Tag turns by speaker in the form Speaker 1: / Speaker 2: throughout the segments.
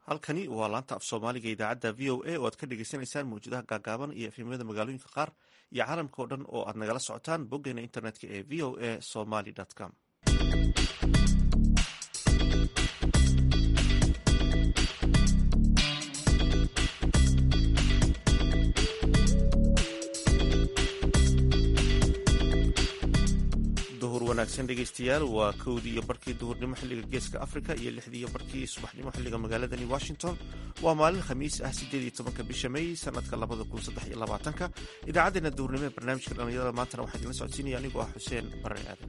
Speaker 1: halkani waa laanta af soomaaliga idaacadda v o a oo aad ka dhegeysaneysaan mawjadaha gaagaaban iyo efemyada magaalooyinka qaar iyo caalamka oo dhan oo aad nagala socotaan boggeena internetka ee v o a somaly com duhur wanaagsan dhegeystayaal waa kowdii iyo barkii duhurnimo xilliga geeska africa iyo lixdii iyo barkii subaxnimo xilliga magaaladani washington waa maalin khamiis ah sideed iyo tobanka bisha may sanadka labada kun saddex iyo labaatanka idaacaddeenna duhurnimo ee barnaamijka dhallinyarada maantana waxaa idinla socodsiinaya anigoo ah xuseen bare aadan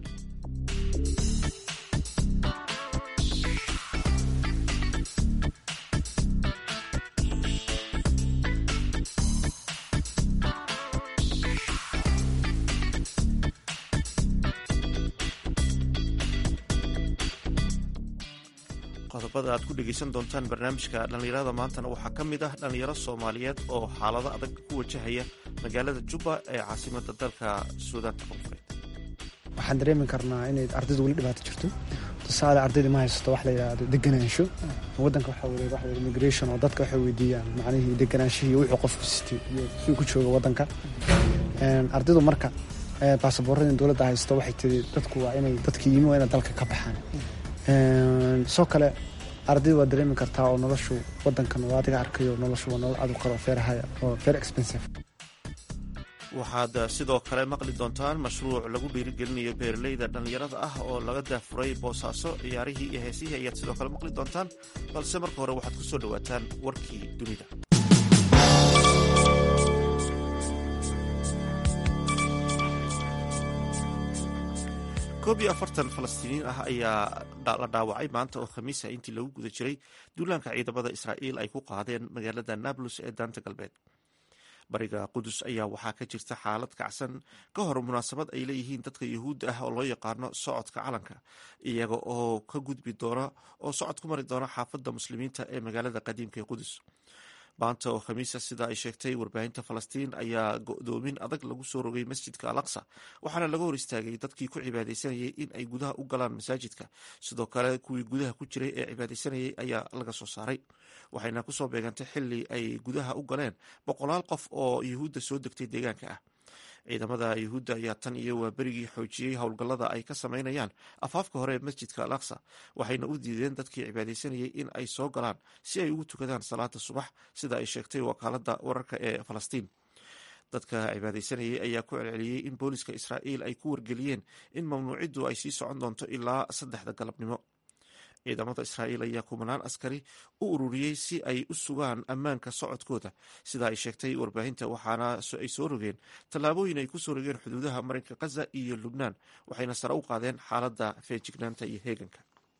Speaker 1: qodobada aad ku dhegeysan doontaan barnaamijka dhallinyarada maantana waxaa ka mid ah dhallinyaro soomaaliyeed oo xaalado adag ku wajahaya magaalada jubba ee caasimada dalka suudaanta koonfureed
Speaker 2: waxaan dareemi karnaa inay ardaydu weli dhibaato jirto tusaale ardayda ma haysato wax la yidhaahdo deganaansho wadanka waxaa weye waxa weye immigration oo dadka waxay weydiiyaan macnihii deganaanshihii wuxuu qofku sitay iyo suu ku jooga wadanka ardaydu marka baasaboorradii dowladda haysto waxay tiri dadku waa inay dadkii yimi waa inay dalka ka baxaan soo kale ardayda waa dareemi kartaa oo noloshu wadankan waa adiga arkayo noloshu waa nolol aad u qaro feerahaya oo fair expensive
Speaker 1: waxaad sidoo kale maqli doontaan mashruuc lagu dhiirigelinayo beeraleyda dhallinyarada ah oo laga daafuray boosaaso ciyaarihii iyo heesihii ayaad sidoo kale maqli doontaan balse marka hore waxaad ku soo dhowaataan warkii dunida koob iyo afartan falastiiniin ah ayaa la dhaawacay maanta oo khamiisa intii lagu guda jiray duulaanka ciidamada israa'iil ay ku qaadeen magaalada nablus ee daanta galbeed bariga qudus ayaa waxaa ka jirta xaalad kacsan ka hor munaasabad ay leeyihiin dadka yuhuudda ah oo loo yaqaano socodka calanka iyaga oo ka gudbi doona oo socod ku mari doona xaafadda muslimiinta ee magaalada qadiimka ee qudus maanta oo khamiisa sida ay sheegtay warbaahinta falastiin ayaa go-doomin adag lagu soo rogay masjidka al aqsa waxaana laga hor istaagay dadkii ku cibaadaysanayay in ay gudaha u galaan masaajidka sidoo kale kuwii gudaha ku jiray ee cibaadaysanayay ayaa laga soo saaray waxayna kusoo beegantay xili ay gudaha u galeen boqolaal qof oo yuhuudda soo degtay deegaanka ah ciidamada yuhuudda ayaa tan iyo waa berigii xoojiyey howlgallada ay ka sameynayaan afaafka hore ee masjidka al aqsa waxayna u diideen dadkii cibaadaysanayay in ay soo galaan si ay ugu tukadaan salaada subax sida ay sheegtay wakaalada wararka ee falastiin dadka cibaadaysanayay ayaa ku celceliyey in booliska israa'iil ay ku wargeliyeen in mamnuuciddu ay sii socon doonto ilaa saddexda galabnimo ciidamada israa'iil ayaa kumanaan askari u ururiyey si ay u sugaan ammaanka socodkooda sida ay sheegtay warbaahinta waxaana ay soo rogeen tallaabooyin ay ku soo rogeen xuduudaha marinka khaza iyo lubnaan waxayna sare u qaadeen xaaladda feejignaanta iyo heeganka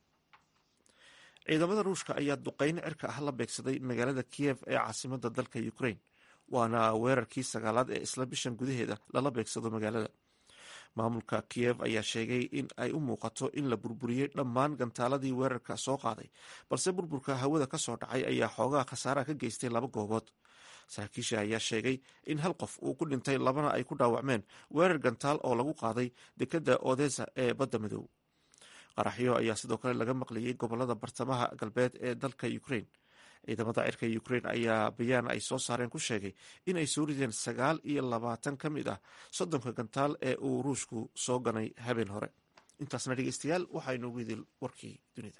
Speaker 1: ciidamada ruushka ayaa duqeyn cirka ah la beegsaday magaalada kiyev ee caasimada dalka ukraine waana weerarkii sagaalaad ee isla bishan gudaheeda lala beegsado magaalada maamulka kiyev ayaa sheegay in ay u muuqato in la burburiyey dhammaan gantaaladii weerarka soo qaaday balse burburka hawada ka soo dhacay ayaa xoogaha khasaaraha ka geystay laba goobood saraakiisha ayaa sheegay in hal qof uu ku dhintay labana ay ku dhaawacmeen weerar gantaal oo lagu qaaday dekadda odesa ee badda madow qaraxyo ayaa sidoo kale laga maqlayay gobolada bartamaha galbeed ee dalka ukraine ciidamada cirka ukraine ayaa bayaan ay soo saareen ku sheegay in ay soo rideen sagaal iyo labaatan ka mid ah soddonka gantaal ee uu ruushku soo ganay habeen hore intaasna dhegeystayaal waxaa inoogu idil warkii dunida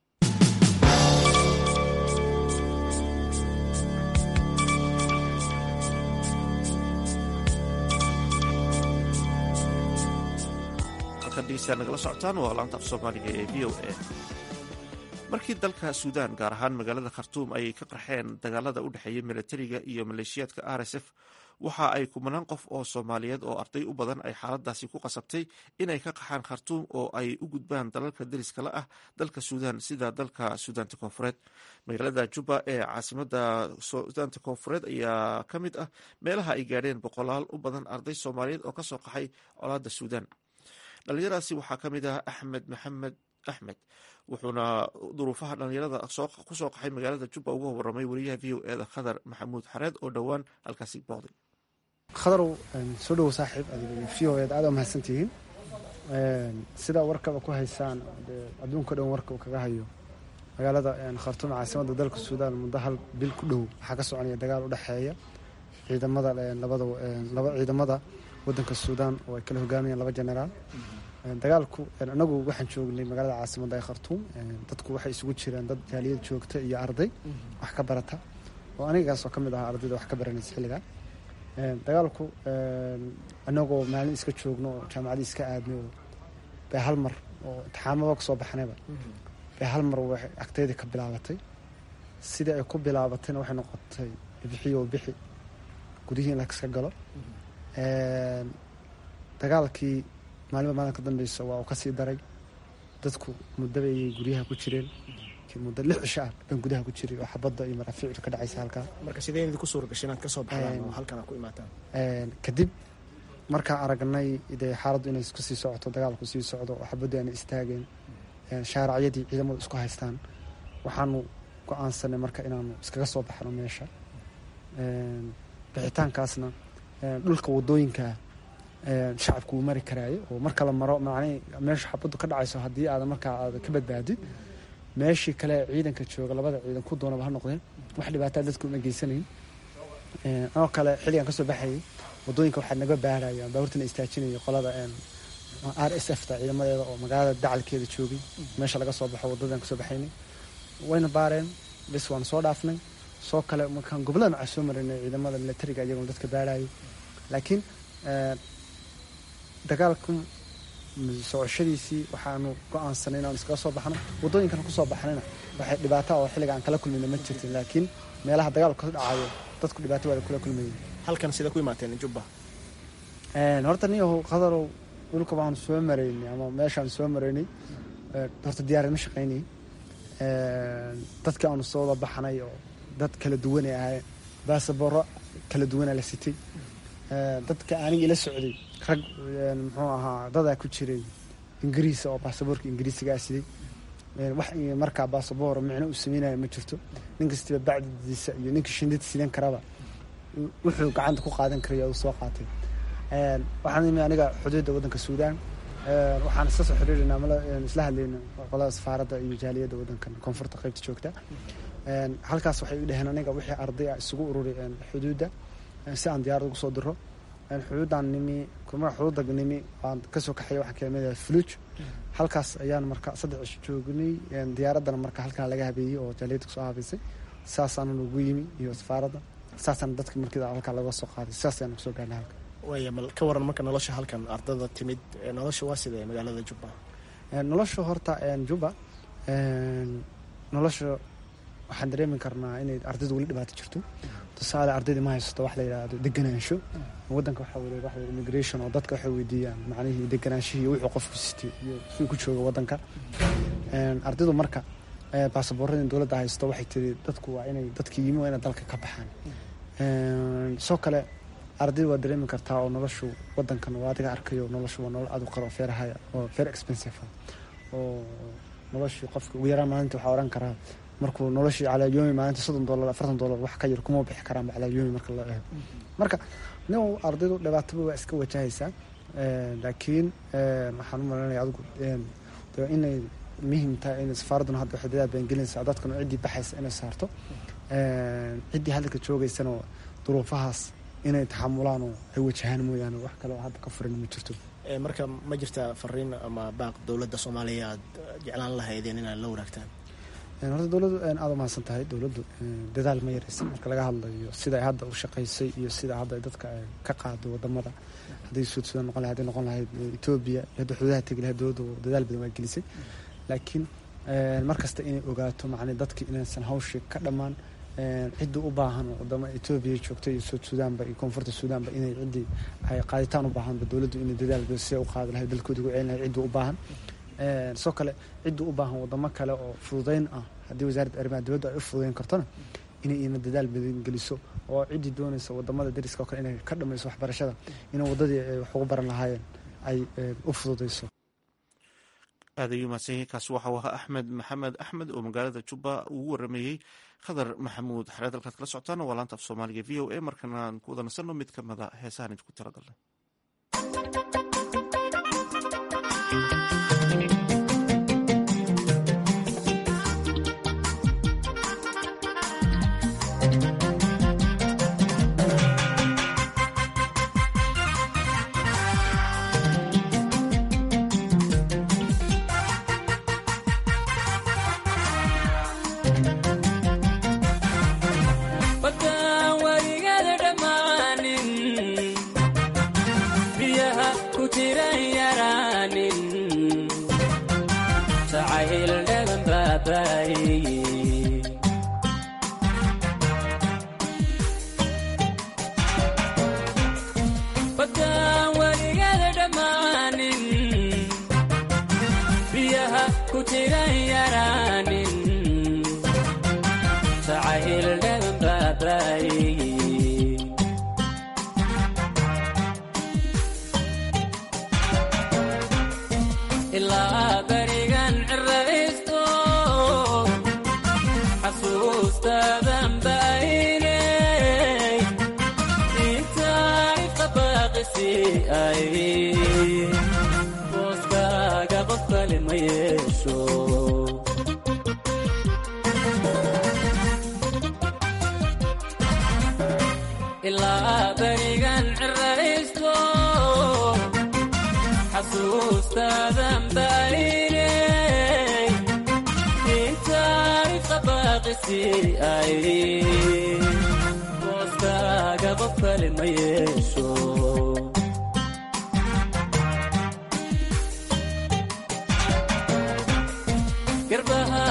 Speaker 1: halkan dhegeystayaal nagala socotaan waa laanta af soomaaliga ee v o a markii dalka suudaan gaar ahaan magaalada khartuum ay ka qarxeen dagaalada u dhexeeya milatariga iyo maleeshiyaadka r s f waxa ay kumanaan qof oo soomaaliyeed oo arday u badan ay xaaladaasi ku qasabtay inay ka qaxaan khartuum oo ay u gudbaan dalalka deriskala ah dalka suudaan sida dalka suudaanta koonfureed magaalada juba ee caasimada suudaanta koonfureed ayaa ka mid ah meelaha ay gaadheen boqolaal u badan arday soomaaliyeed oo kasoo qaxay colaada suudaan dhalinyaradaasi waxaa ka mid ah axmed maxamed axmed wuxuuna duruufaha dhallinyarada kusoo qaxay magaalada jubba uga waramay wariyaha v o eda khadar maxamuud xareed oo dhowaan halkaasi booqday
Speaker 2: khadarow soo dhowo saaxiib adiga v o ed aad waa mahadsantihiin sidaa warkaba ku haysaan adduunka dhan warka uu kaga hayo magaalada khartuum caasimada dalka suudaan muddo hal bil ku dhow waxaa ka soconaya dagaal u dhexeeya ciidamada labada laba ciidamada wadanka suudaan oo ay kala hogaamayaan laba generaal dagaalku anagu waxaan joognay magaalada caasimada ee khartuum dadku waxay isugu jiraan dad jaaliyad joogta iyo arday wax ka barata oo anigaasoo ka mid ahaa ardayda wax ka baranaysa xilligaa dagaalku anagoo maalin iska joogno oo jaamacadii iska aadnay oo bay hal mar oo intixaamaba kasoo baxnayba bay hal mar waxay agteydii ka bilaabatay sidii ay ku bilaabatayna waxay noqotay bixi oo bixi gudihii in la iska galo dagaalkii maalinba maalin ka dambeysa waa uu kasii daray dadku muddaba ayay guryaha ku jireen muddo lix cisho ah baan gudaha ku jiray oo xabadda iyo maraafiicdu ka dhacaysa halkaa
Speaker 3: marka sidee idinku suura gashay inaad kasoo baxdaan oo halkan aad ku imaataan
Speaker 2: kadib markaan aragnay dee xaaladdu inay isku sii socoto dagaalku sii socdo oo xabaddu aanay istaageen shaaracyadii ciidamadu isku haystaan waxaanu go-aansanay marka inaanu iskaga soo baxno meesha bixitaankaasna dhulka wadooyinkaa shacabku wuu mari karaayo oo marka la maro macnihii meesha xabaddu ka dhacayso haddii aadan markaa aada ka badbaadid meeshii kale ciidanka jooga labada ciidan ku doonaba ha noqdeen wax dhibaataa dadku uma geysanayn anoo kale xilligan kasoo baxayay wadooyinka waxaa naga baaraya baabuurtana istaajinaya qolada r s f ta ciidamadeeda oo magaalada dacalkeeda joogay meesha laga soo baxo waddadan kasoo baxaynay wayna baareen bis waan soo dhaafnay soo kale markaan gobollada macaa soo marinay ciidamada militariga iyagoo dadka baarayay laakiin dagaalku socoshadiisii waxaanu go-aansanay inaan iskaga soo baxno waddooyinkan kusoo baxnayna waxay dhibaato oo xilliga aan kala kulmayna ma jirtin laakiin meelaha dagaalku ka dhacayo dadku dhibaato waada kula kulmayeen
Speaker 3: halkan sida ku imaateen jubba
Speaker 2: horta niyahow qadarow dhulka baanu soo maraynay ama meeshaan soo maraynay horta diyaarad ma shaqaynay dadkii aanu soo wada baxnay oo dad kala duwanay ahaayeen baasaboro kala duwanaa la sitay dadka aniga ila socday rag muxuu ahaa dadaa ku jiray ingiriisa oo baasaboorka ingiriisigaa siday wax markaa baasaboor micno uu sameynaya ma jirto nin kastiba bacdidiisa iyo ninka shindida sidan karaba wuxuu gacanta ku qaadan karaya uu soo qaatay waxaan imi aniga xuduudda waddanka suudaan waxaan isla soo xiriirinaa isla hadlayna qolada safaaradda iyo jaaliyadda waddankan koonfurta qaybta joogta halkaas waxay u dhaheen aniga wixii arday ah isugu ururay xuduudda si aan diyaarad ugu soo diro xuduuddaan nimi xuduudda nimi aan kasoo kaxeeya waxaan keenay fuluj halkaas ayaan marka saddex cisho joognay diyaaraddana marka halkan laga habeeyey oo jaaliyadda kusoo habeysay saasaan ugu yimi iyo safaaradda saasaan dadka markii halkaa laga soo qaaday saas ayaan kusoo gaarnay halka
Speaker 3: waaya mal ka waran marka nolosha halkan ardada timid nolosha waa sidee magaalada jubba
Speaker 2: nolosha horta juba nolosha waxaan dareemi karnaa inay ardaydu weli dhibaato jirto tusaale ardayda ma haysato wax la yidhaahdo deganaansho waddanka waxaa weye waxa immigration oo dadka waxay weydiiyaan macnihii deganaanshihii wuxuu qofku sitay iyo suu ku jooga waddanka ardaydu marka baasaboorradii dowladda haysto waxay tiri dadku waa inay dadkii yimi waa inay dalka ka baxaan soo kale ardaydu waa dareemi kartaa oo noloshu waddankan waa adiga arkayo noloshu waa nolol aad u qaro feerahaya oo very expensive ah oo noloshii qofka ugu yaraan maalinta waxaa odhan karaa markuu noloshii calaayomi maalinta soddon dolar afartan dolar wax ka yar kuma bixi karaanba calaayomi marka loo eego marka nin ardaydu dhibaataba waa iska wajahaysaa laakiin waxaan u malanaya adigu inay muhim tahay in safaaradduna hadda waxay dadaal baan gelinaysaa dadkana ciddii baxaysa inay saarto ciddii hadalka joogaysana duruufahaas inay taxamulaan oo ay wajahaan mooyaane wax kale oo hadda ka furan ma jirto
Speaker 3: marka ma jirta fariin ama baaq dowladda soomaaliya aad jeclaan lahaydeen inaad la wanaagtaan
Speaker 2: horta dowladdu aada umahadsan tahay dowladdu dadaal ma yaraysan marka laga hadlayo sida ay hadda u shaqaysay iyo sida hadda ay dadka ka qaado wadamada hadday suud sudan noqon lahayd hadday noqon lahayd etoobiya iyo hadda xuduudaha tegi lahayd dowladdu dadaal badan waa gelisay laakiin mar kasta inay ogaato macnii dadki inaysan hawshii ka dhammaan ciddii u baahan oo wadama etoobiya joogta iyo suud suudaanba iyo koonfurta suudaanba inay ciddii ay qaaditaan u baahanba dowladdu inay dadaal siday u qaadi lahayd dalkooda ugu celin lahayd ciddii u baahan sidoo kale ciddii u baahan wadamo kale oo fududeyn ah haddii wasaaradda arrimaha dibaddu ay u fududeyn kartona inay iyana dadaal badan geliso oo ciddii doonaysa wadamada dariska oo kale inay ka dhamayso waxbarashada inay waddadii ay wax ugu baran lahaayeen ay u fududeyso
Speaker 1: aad ayuu mahadsan yahay kaasi waxau ahaa axmed maxamed axmed oo magaalada jubba ugu warameeyey khadar maxamuud xareed halkaad kala socotaan waa laanta af soomaaliga v o a markana aan ku wada nasanno mid ka mida heesahan idinku talagalnay
Speaker 4: baabaaye baddaan weligada dhammaanin biyaha ku jiran yaraanin jacayl dhagan baabaaye ilaa berigan ciraysto xasuustaadan baynay intaifka baaqisi ay booskaaga qof kale ma yeesho ilaa berigan ciraysto xasuustaadan baynay intaifka baaqisi ay booskaaga qof kale ma yeesho garbaha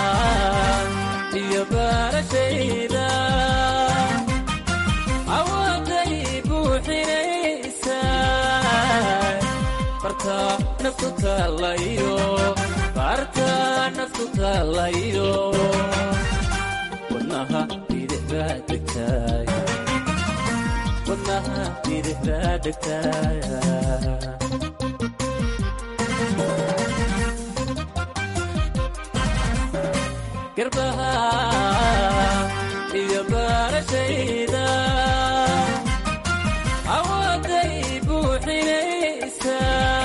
Speaker 4: iyo baarashayda awooday buuxinaysa barta naftu taalayo barta naftu taalayo wadnaha bidix baa degtaay wadnaha bidix baa degtaay garbaha iyo baarashayda awooday buuxinaysa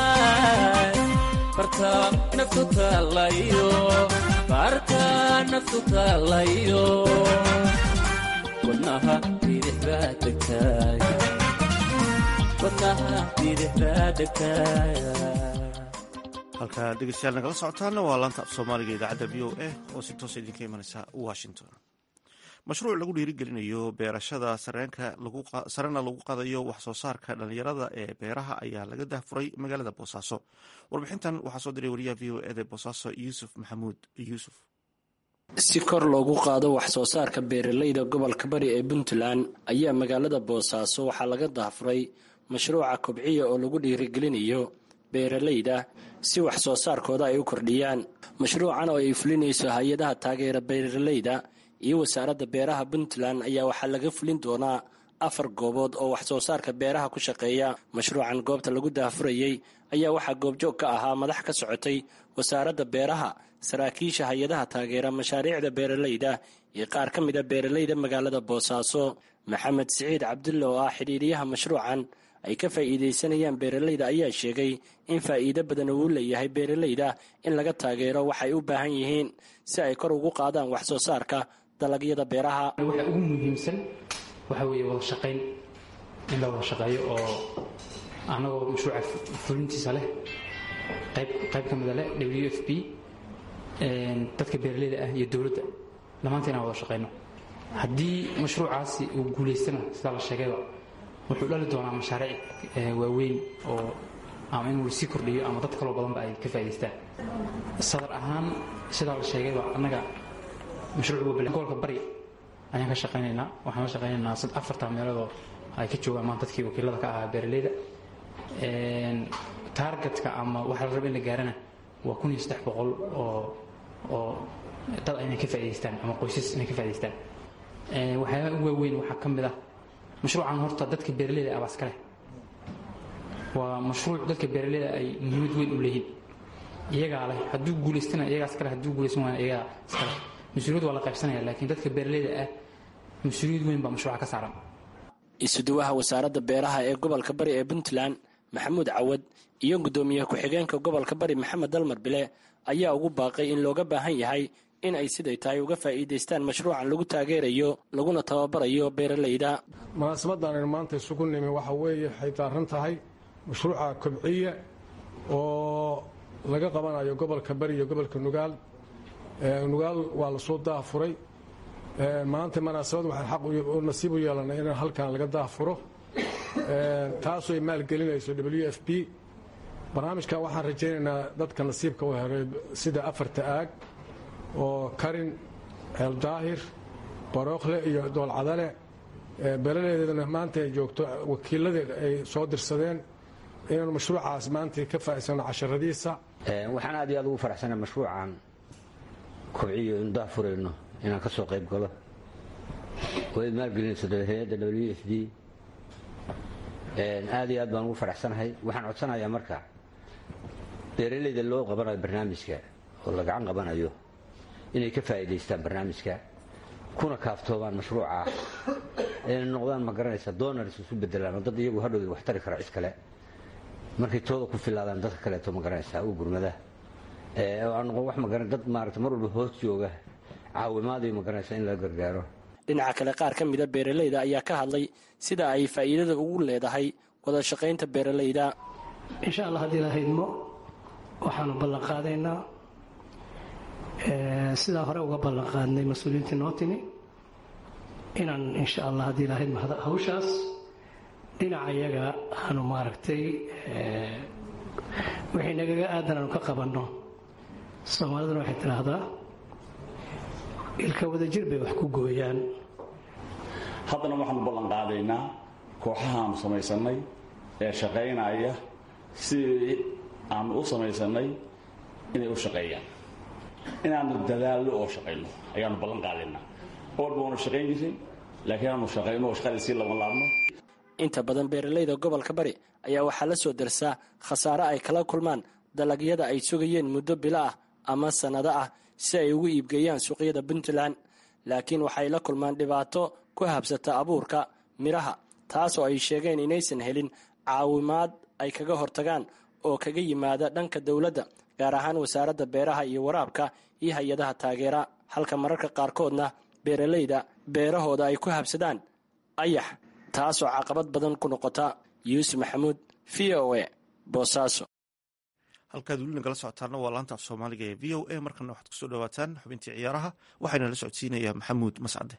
Speaker 4: barta naftu taalayo barta naftu taalayo wadnaha bidix baa degtaay wadnaha bidix baa degtaay
Speaker 1: halkaa dhegeystayaal nagala socotaana waa laanta af soomaaliga idaacadda v o a oo si toosa idinka imanaysa washington mashruuc lagu dhiirigelinayo beerashada sarena lagu qadayo wax soo saarka dhalinyarada ee beeraha ayaa laga dahfuray magaalada boosaaso warbixintan waxaa soo diray wariyaha v o eda boosaaso yuusuf maxamuud yuusuf
Speaker 5: si kor loogu qaado wax soo saarka beeralayda gobolka bari ee puntland ayaa magaalada boosaaso waxaa laga dahfuray mashruuca kobciya oo lagu dhiirigelinayo beeralayda si wax soo saarkooda ay u kordhiyaan mashruucan oo ay fulinayso hay-adaha taageera beeralayda iyo wasaaradda beeraha puntland ayaa waxaa laga fulin doonaa afar goobood oo wax soo saarka beeraha ku shaqeeya mashruucan goobta lagu daahfurayey ayaa waxaa goobjoog ka ahaa madax ka socotay wasaaradda beeraha saraakiisha hay-adaha taageera mashaariicda beeralayda iyo qaar ka mida beeralayda magaalada boosaaso maxamed siciid cabdulle oo ah xidhiiriyaha mashruucan ay ka faa'iidaysanayaan beeralayda ayaa sheegay in faa'iido badan uu leeyahay beeralayda in laga taageero waxay u baahan yihiin si ay kor ugu qaadaan wax soo saarka dalagyada beeraha
Speaker 6: waxa ugu muhiimsan waxa weeye wada shaqayn in la wada shaqeeyo oo annagoo mashruuca fulintiisa leh qayb qayb ka mida leh w f p dadka beeralayda ah iyo dowladda dhammaanta inaan wada shaqayno haddii mashruucaasi uu guulaystana sidaa la sheegayba wuxuu dhali doonaa mashaariic waaweyn oo ama inuu lasii kordhiyo ama dad kaloo badanba ay ka faa'idaystaan sadar ahaan sidaa la sheegayba annaga mashruuc gobolka bari ayaan ka shaqaynaynaa waxaan la shaqaynaynaa afarta meeloodoo ay ka joogaan maan dadkii wakiilada ka ahaa beeralayda taargetka ama waxa la raba in la gaarana waa kun iyo saddex boqol oo oo dad inay ka faa'idaystaan ama qoysas inay ka faa'idaystaan waxyaabaha ugu waaweyn waxaa ka mid ah mashruucan horta dadka beeralayda ah baa iska leh waa mashruuc dadka beeralayda ay muhiimad weyn u leeyihiin iyagaa leh hadduu guulaystana iyagaa iska leh hadduu guulaysan waana iyagaa iska leh mas-uuliyad waa la qaybsanaya laakiin dadka beeralayda ah mas-uuliyad weyn baa mashruuca ka saaran
Speaker 5: isuduwaha wasaaradda beeraha ee gobolka bari ee puntland maxamuud cawad iyo guddoomiye ku-xigeenka gobolka bari maxamed dalmar bile ayaa ugu baaqay in looga baahan yahay in ay siday tahay uga faa'iidaystaan mashruucan lagu taageerayo laguna tababarayo beeralayda
Speaker 7: munaasabaddan aynu maanta isugu nimi waxa weeye waxay daaran tahay mashruuca kobciye oo laga qabanayo gobolka bari iyo gobolka nugaal nugaal waa lasoo daafuray maanta munaasabad waxaan xaq nasiib u yeelanay in halkan laga daafuro taasoo ay maalgelinayso w f p barnaamijkan waxaan rajaynaynaa dadka nasiibka u helay sida afarta aag oo karin ceel daahir barookle iyo doolcadale beeraleydeedana maanta ay joogto wakiiladeeda ay soo dirsadeen inaanu mashruucaas maanta ka faa'iidsano casharadiisa
Speaker 8: waxaan aad iyo aad ugu faraxsana mashruucan kobciyo inu dah furayno inaan ka soo qayb galo oo ay maalgelinayso hay-adda w f d aad iyo aad baan ugu faraxsanahay waxaan codsanayaa marka beeraleyda loo qabanayo barnaamijka oo la gacan qabanayo inay ka faa'iidaystaan barnaamijka kuna kaaftoomaan mashruuca ayna noqdaan ma garanaysa donars isu bedelaan oo dad iyagu hadhowda wax tari kara cid kale markay tooda ku filaadaan dadka kaleeto ma garanaysa u gurmada oo aan noqon wax magara dad maarata mar walba hoos jooga caawimaadayo ma garanaysa in la gargaaro
Speaker 5: dhinaca kale qaar ka mida beeraleyda ayaa ka hadlay sida ay faa'iidada ugu leedahay wada shaqaynta beeraleyda
Speaker 9: insha allah haddii lahaydmo waxaanu ballan qaadaynaa sidaa hore uga ballan qaadnay mas-uuliyiintii noo timi inaan insha allah haddii lahaydmo hawshaas dhinaca iyaga aanu maaragtay wixii nagaga aadan aanu ka qabanno soomaaliduna waxay tidhaahdaa ilka wadajir bay wax ku gooyaan
Speaker 10: haddana waxaanu ballan qaadaynaa kooxahaanu samaysannay ee shaqaynaya sidii aanu u samaysannay inay u shaqeeyaan inaanu dadaallo oo shaqayno ayaanu ballan qaadaynaa oolba waanu shaqayn jirin laakiin aanu shaqayno oo shaqadii sii laban laabno
Speaker 5: inta badan beeraleyda gobolka bari ayaa waxaa la soo darsaa khasaare ay kala kulmaan dalagyada ay sugayeen muddo bilo ah ama sannado ah si ay ugu iibgeeyaan suuqyada puntland laakiin waxay la kulmaan dhibaato ku habsata abuurka midhaha taasoo ay sheegeen inaysan helin caawimaad ay kaga hortagaan oo kaga yimaada dhanka dowladda gaar ahaan wasaaradda beeraha iyo waraabka iyo hay-adaha taageera halka mararka qaarkoodna beeraleyda beerahooda ay ku habsadaan ayax taasoo caqabad badan ku noqota yuusuf maxamuud v o e boosaaso
Speaker 1: halkaad weli nagala socotaana waa laanta af soomaaliga ee v o a markana waxaad kusoo dhawaataan xubintii ciyaaraha waxaana la socodsiinayaa maxamuud mascade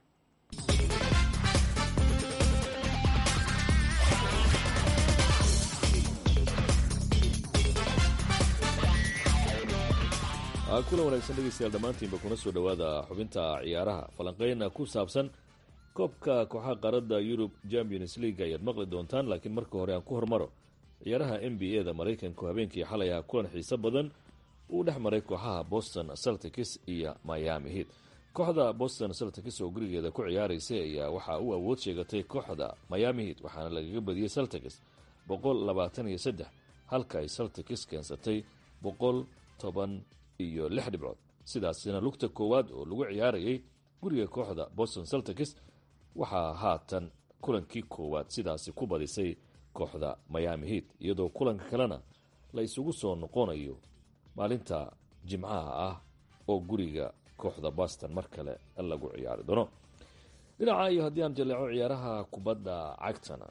Speaker 11: kulan wanaagsan dhegeystayaal dhammaantiinba kuna soo dhowaada xubinta ciyaaraha falanqeyna ku saabsan koobka kooxaha qaaradda yurub champions league ayaad maqli doontaan laakiin marka hore aan ku hormaro ciyaaraha n b a da maraykanku habeenkii xalay ah kulan xiiso badan uu dhex maray kooxaha boston celtics iyo miami heat kooxda boston celtics oo gurigeeda ku ciyaaraysay ayaa waxaa u awood sheegatay kooxda miami heat waxaana lagaga badiyey celtics boqol labaatan iyo saddex halka ay celtics keensatay boqol toban iyo lix dhibcood sidaasina lugta koowaad oo lagu ciyaarayay guriga kooxda boston celtics waxaa haatan kulankii koowaad sidaasi ku badisay kooxda miami heat iyadoo kulanka kalena la isugu soo noqonayo maalinta jimcaha ah oo guriga kooxda boston mar kale lagu ciyaari doono dhinaca iyo haddii aan jaleeco ciyaaraha kubadda cagtana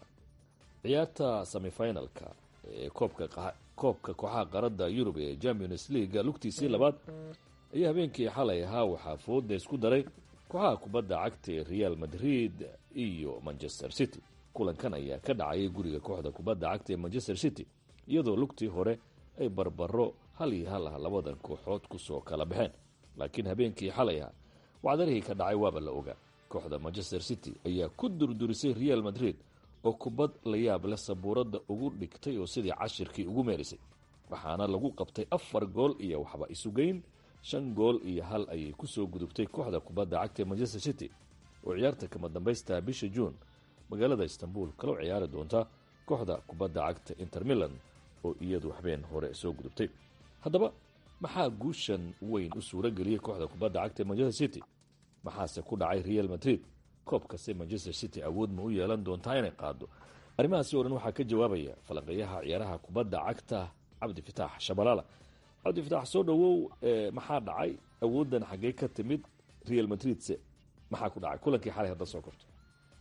Speaker 11: ciyaarta semifinalka ee koobka kooxaha qaarada yurub ee champions league lugtiisii labaad ayaa habeenkii xalay ahaa waxaa fooda isku daray kooxaha kubadda cagta ee real madrid iyo manchester city kulankan ayaa ka dhacayay guriga kooxda kubadda cagta ee manchester city iyadoo lugtii hore ay barbaro hal iyo hal ah labadan kooxood kusoo kala baxeen laakiin habeenkii xalay ah wacdarihii ka dhacay waaba la ogaa kooxda manchester city ayaa ku durdurisay real madrid oo kubad la yaab leh sabuuradda ugu dhigtay oo sidii cashirkii ugu meerisay waxaana lagu qabtay afar gool iyo waxba isugeyn shan gool iyo hal ayay kusoo gudubtay kooxda kubadda cagta ee manchester city oo ciyaarta kama dambaystaa bisha juun magaalada istanbul kala ciyaari doonta kooxda kubadda cagta inter milan oo iyadu habeen hore soo gudubtay haddaba maxaa guushan weyn u suuro geliyey kooxda kubadda cagta ee manchester city maxaase ku dhacay real madrid koobkase manchester city awood ma u yeelan doontaa inay qaado arrimahaasi oo dhan waxaa ka jawaabaya falanqeeyaha ciyaaraha kubadda cagta cabdi fitaax shabalaala cabdi fitaax soo dhowow maxaa dhacay awooddan xaggee ka timid real madridse maxaa ku dhacay kulankii xalay hadda soo korto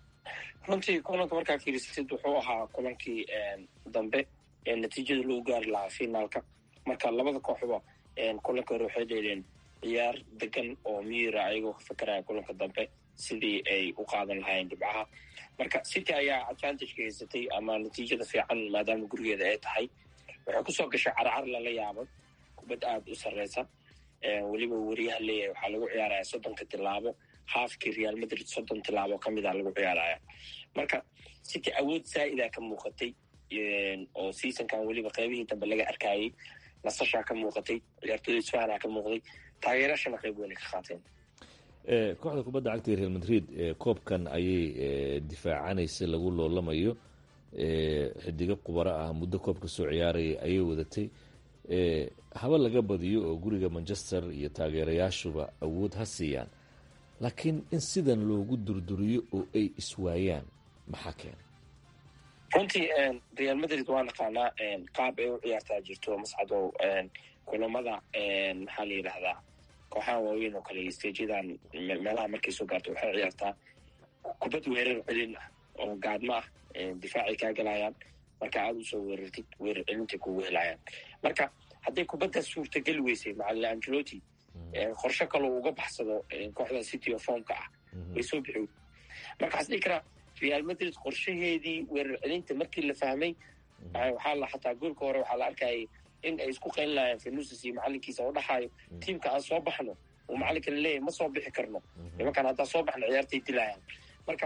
Speaker 12: runtii kulanka markaa fiirisid wuxuu ahaa kulankii dambe ee natiijada lagu gaari lahaa finaalka marka labada kooxba kulanka hore waxay dheeleen ciyaar degan oo miira ayagoo ka fakeraya kulanka dambe sidii ay u qaadan lahaayeen dhibcaha marka city ayaa advantage ka haysatay ama natiijada fiican maadaama gurigeeda ay tahay waxay kusoo gashay carcar lala yaabay kubad aada u sarreysa weliba weriyaha leeyahay waxaa lagu ciyaaraya soddonka tilaabo haafkii real madrid soddon tilaabo ka mid a lagu ciyaaraya marka city awood zaa'ida ka muuqatay oo seasonkan weliba qeybihii dambe laga arkayay nasashaa ka muuqatay ciyaartooda isfahanaa ka muuqday taageerashana qeyb weynay ka qaateen
Speaker 11: kooxda kubadda cagta ee real madrid koobkan ayay difaacanaysa lagu loolamayo xidigo qubaro ah muddo koobka soo ciyaaraya ayay wadatay haba laga badiyo oo guriga manchester iyo taageerayaashuba awood ha siiyaan laakiin in sidan loogu durduriyo oo ay iswaayaan maxaa keena
Speaker 12: runtii real madrid waa naqaanaa qaab ay u ciyaartaa jirto mascadow kulamada maxaa la yidhahdaa kooxaha waaweyn oo kale stajadan meelaha markay soo gaarto waxay ciyaartaa kubad weerar celin ah oo gaadmo ah difaacay kaa galayaan marka aada usoo weerartid weerar celintay kugu helayaan marka hadday kubaddaas suurtageli weysay macalin angelotti qorshe kaloo uga baxsado kooxda city of formka ah way soo bixi marka waxaa dhihi karaa real madrid qorshaheedii weerar celinta markii la fahmay waxaa la xataa goolka hore waxaa la arkayay in ay isku qayn lahayen fenusis iyo macalinkiisa oo dhaxaayo tiimka aan soo baxno uu macalinka laleeyahy ma soo bixi karno nimankaan haddaan soo baxno ciyaartay dilayaan marka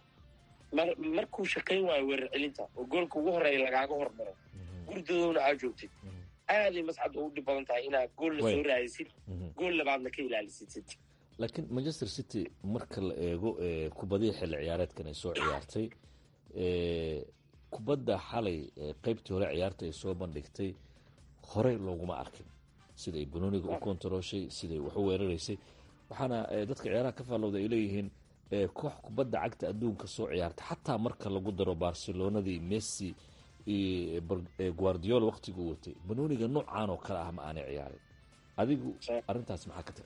Speaker 12: markuu shaqayn waayo weerar celinta oo goolka ugu horeeya lagaaga hormaro gurdadoona aa joogtid aaday mascad u dhib badan tahay inaad goolna soo raadisid gool labaadna ka ilaalisid city
Speaker 11: laakiin manchester city marka la eego kubadihii xilli ciyaareedkan ay soo ciyaartay kubadda xalay qeybtii hore ciyaarta ay soo bandhigtay horey looguma arkin siday banooniga u kontarooshay siday wax u weeraraysay waxaana dadka ciyaaraha ka faallowda ay leeyihiin koox kubadda cagta adduunka soo ciyaarta xataa marka lagu daro barcelonadii messi guardiola waktiguu watay banooniga noocaan oo kale ah ma aanay ciyaarin adigu arrintaas maxaa ka tiri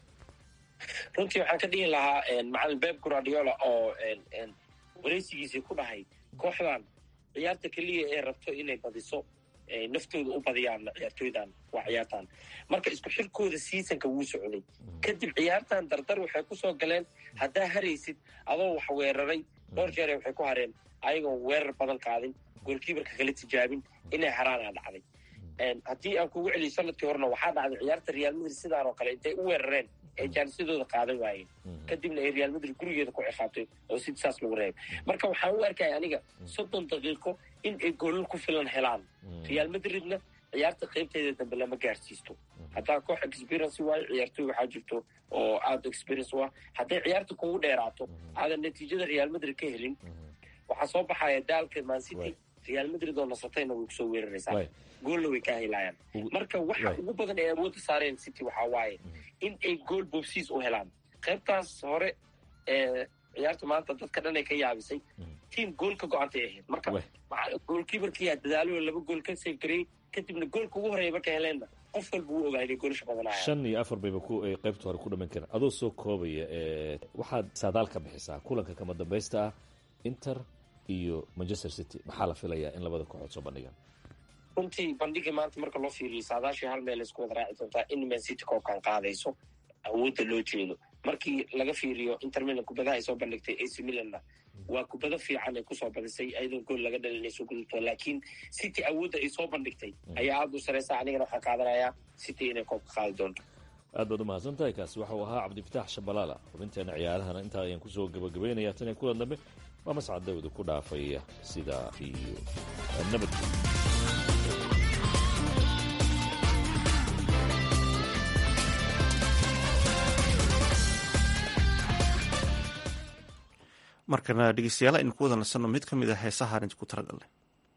Speaker 12: runtii waxaan ka dhihi lahaa macalin beb guardiola oo wareysigiisii ku dhahay kooxdan ciyaarta keliya ee rabto inay badiso naftooda u badiyaan ciyaartooydan waa ciyaartan marka isku xirkooda seasonka wuu socday kadib ciyaartan dardar waxay kusoo galeen haddaa haraysid adoo wax weeraray dhowr jeere waxay ku hareen ayagoon weerar badan qaadin goolkiibarka kala tijaabin inay haraanaa dhacday haddii aan kugu celiyo sanadkii horena waxaa dhacday ciyaarta real madrid sidaan oo kale intay u weerareen ee jaanisadooda qaadan waayeen kadibna ay real madrid gurigeeda ku ciqaabtay oo sid saas lagu reebay marka waxaan u arkaya aniga soddon daqiiqo in ay goolal ku filan helaan real madridna ciyaarta qaybteeda dambe lama gaarsiisto haddaa koox experience waayo ciyaartooy waxaa jirto oo aada experience u ah hadday ciyaarta kugu dheeraato aadan natiijada real madrid ka helin waxaa soo baxaya daalka mancity real madrid oo nasatayna way kusoo weeraraysaa goolna way kaa helayaan marka waxa ugu badan ay awoodda saareen city waxaa waaye in ay gool boobsiis u helaan qaybtaas hore ee ciyaarta maanta dadka dhan ay ka yaabisay tiam gool ka go-antay ahayd marka goolkiibarkiyaa dadaalo laba gool ka save gareeyey kadibna goolka ugu horeeya marka heleenna qof walba wuu ogaa inay goolasha badanayaan
Speaker 11: shan iyo afar bayba ku ay qaybta hore ku dhammayn karaan adoo soo koobaya waxaad saadaal ka bixisaa kulanka kama dambaysta ah inter iyo manchester city maxaa la filayaa in labada kooxood soo bandhigaan
Speaker 12: runtii bandhigii maanta marka loo fiiriyo saadaashii hal meel isku wada raaci doontaa in man city koobkan qaadayso awoodda loo jeedo markii laga fiiriyo inter milan kubadaha ay soo bandhigtay ac milanna waa kubado fiican ay kusoo badisay ayadoo gool laga dhalinay soo gudubto laakiin city awoodda ay soo bandhigtay ayaa aada u sareysa anigana waxaan qaadanayaa city inay koobka qaadi doonto
Speaker 11: aad baad umahadsan tahay kaasi waxau ahaa cabdifitaax shabalaala xubinteena ciyaarahana intaa ayaan kusoo gabagabaynayaa tan iyo kulan dambe waa mascad dawda ku dhaafaya sidaa iyo nabadgel
Speaker 1: markana dhegeystayaal aynu ku wada nasanno mid ka mid a heesahaan idinku talagalnay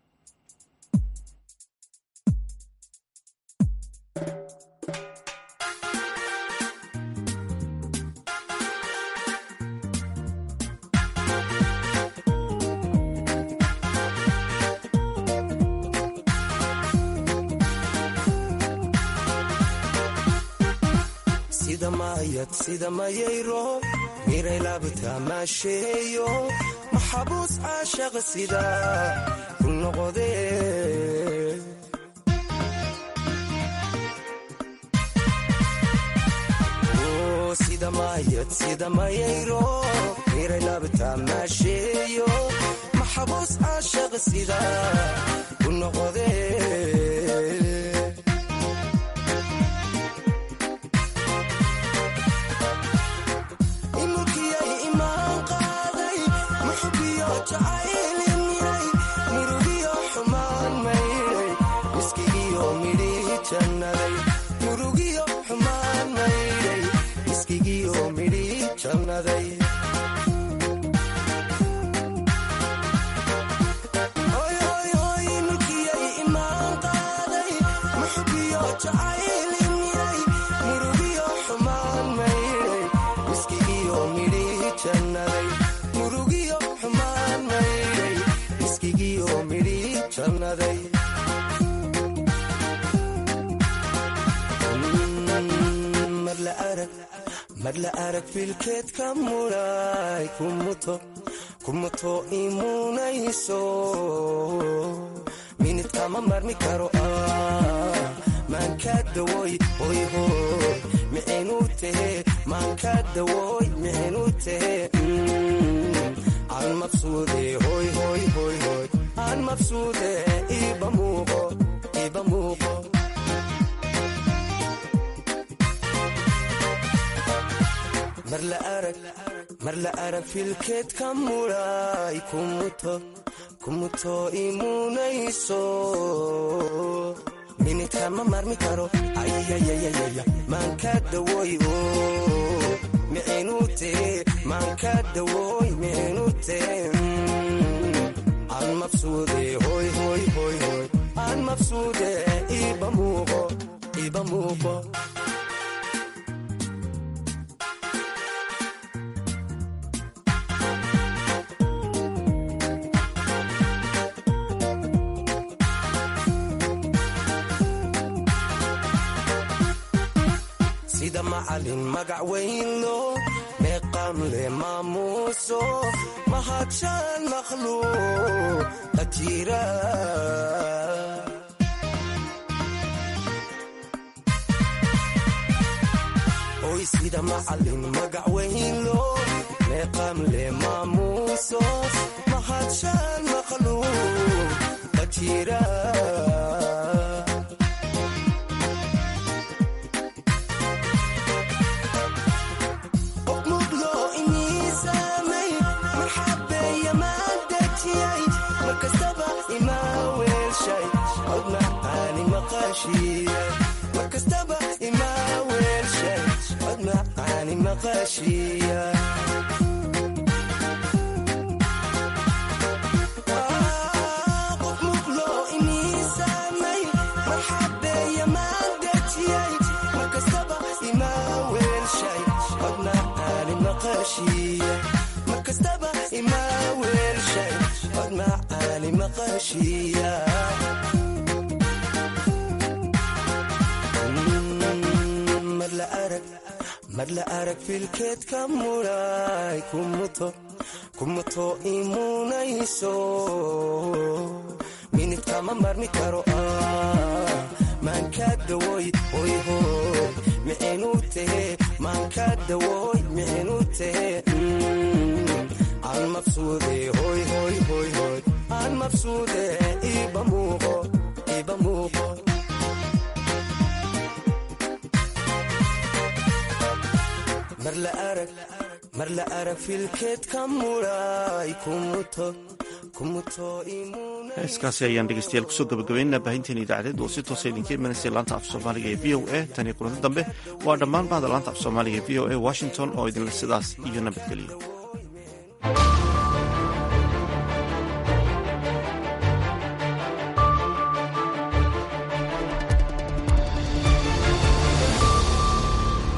Speaker 13: sida mayayro miray laabta maasheeyo maxabuus caashaqa sida ku noqode sida mayad sida mayayro miray laabta maasheeyo maxabuus caashaqa sida ku noqode jannaday Hoy, hoy, hoy, milkiyay imaan qaaday muxubiyo jacayl imiyay murugiyo xumaan maydhay miskigiyo midhii jannaday murugiyo xumaan maydhay miskigiyo midhii jannaday mar la arag mar la arag filkeed ka muray kumuto kumuto imunayso minid kama marmi karo ah maanka dawoy hoy hoy mixinu tehe maanka dawoy mixinu tehe aan mabsuude hoy hoy hoy hoy aan mabsuude iba muuqo iba muuqo mar la arag mar la arag filkeed ka muray kumuto kumuto imunayso minid kama marmi karo ayayayayaya maanka dawoy o mixinu tee maanka dawoy mixinu tee aan mabsuude hoy hoy hoy hoy aan mabsuude iba muuqo iba muuqo sida macalin magac weynlo meeqam le maamuuso mahadshaan makhluuq qajira oy sida macalin magac weynlo meeqam le maamuuso mahadshaan makhluuq qajira qof muglo iniisaamay marxabeeya maan dejiyay markastaba imaa weelshay cod macaani maqashiya markastaba imaa weelshay cod macaani maqashiya qof muglo iniisaamay marxabeeya maan dejiyay markastaba imaa weelshay cod macaani maqashiya markastaba imaa weelshay cod macaani maqashiya mar la arag mar la arag filkeed ka muray kumuto kumuto imunayso minid kama marmi karo ah maanka dawoy hoy hoy mixinu tehe maanka dawoy mixinu tehe aan mabsuude hoy hoy hoy hoy aan mabsuude iba muuqo iba muuqo mar la arag mar la arag filkeed ka muray kumuto kumuto imuna
Speaker 1: heeskaasi ayaan dhegeystayaal kusoo gabagabaynaa baahinteena idaacadeed oo si toosa idinka imanaysa laanta af soomaaliga ee v o a tan iyo kulanti dambe waa dhammaan bahda laanta af soomaaliga ee v o a washington oo idinle sidaas iyo nabadgeliyo